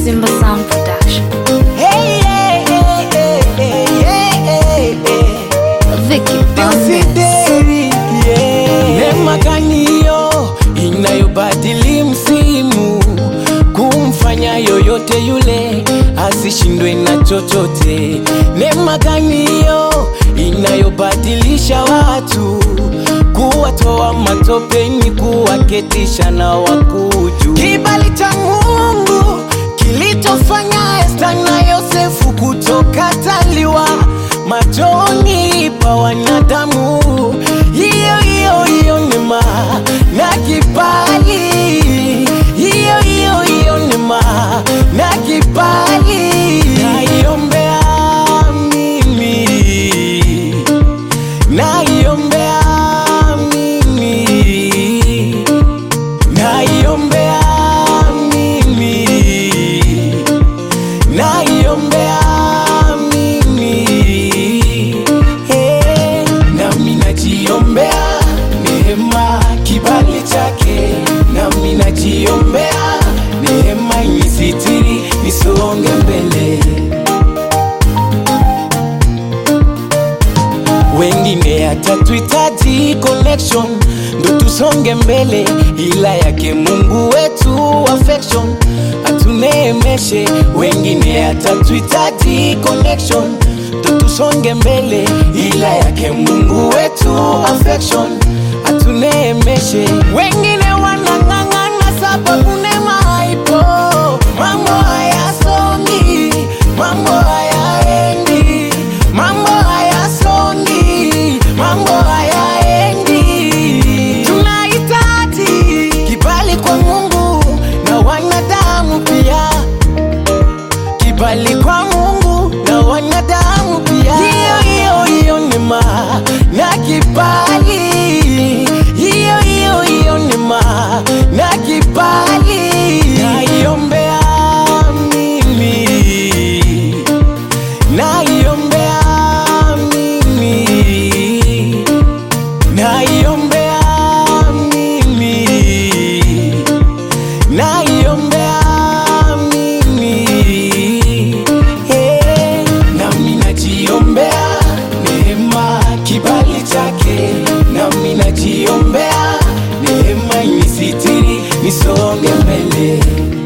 Simba Sound Production. Hey, hey, hey, hey, hey, hey, hey, hey. Vicky Desideri, yeah. Neema gani hiyo inayobadili msimu kumfanya yoyote yule asishindwe na chochote? Neema gani hiyo inayobadilisha watu kuwatoa matopeni kuwaketisha na wakuju? Kibali cha Mungu kilichofanya Esta na Yosefu kutokataliwa machoni pa wanadamu. Hiyo hiyo hiyo neema na kibali, hiyo hiyo hiyo neema na kibali naiombea mimi, naiombea mimi, naiombea mimi naiombea mimi Eh, nami najiombea neema kibali chake nami najiombea neema inisitiri nisonge mbele wengine hatatuhitaji connection ndo tusonge mbele, ila yake Mungu wetu affection atuneemeshe. Wengine hatatuhitaji connection ndo tusonge mbele, ila yake Mungu wetu affection atuneemeshe. Wengine wanang'ang'ana sababu neema haipo, mambo hayasongi, mambo hayaendi, mambo hayasongi, mambo hayaendi. Tunahitaji kibali kwa Mungu na wanadamu pia, kibali kwa Mungu na wanadamu pia. Hiyo hiyo hiyo neema na kibali, hiyo hiyo hiyo neema na kibali naiombea mimi naiombea mimi naiombea mimi naiombea mimi Eh, nami najiombea neema kibali chake nami najiombea neema inisitiri nisonge mbele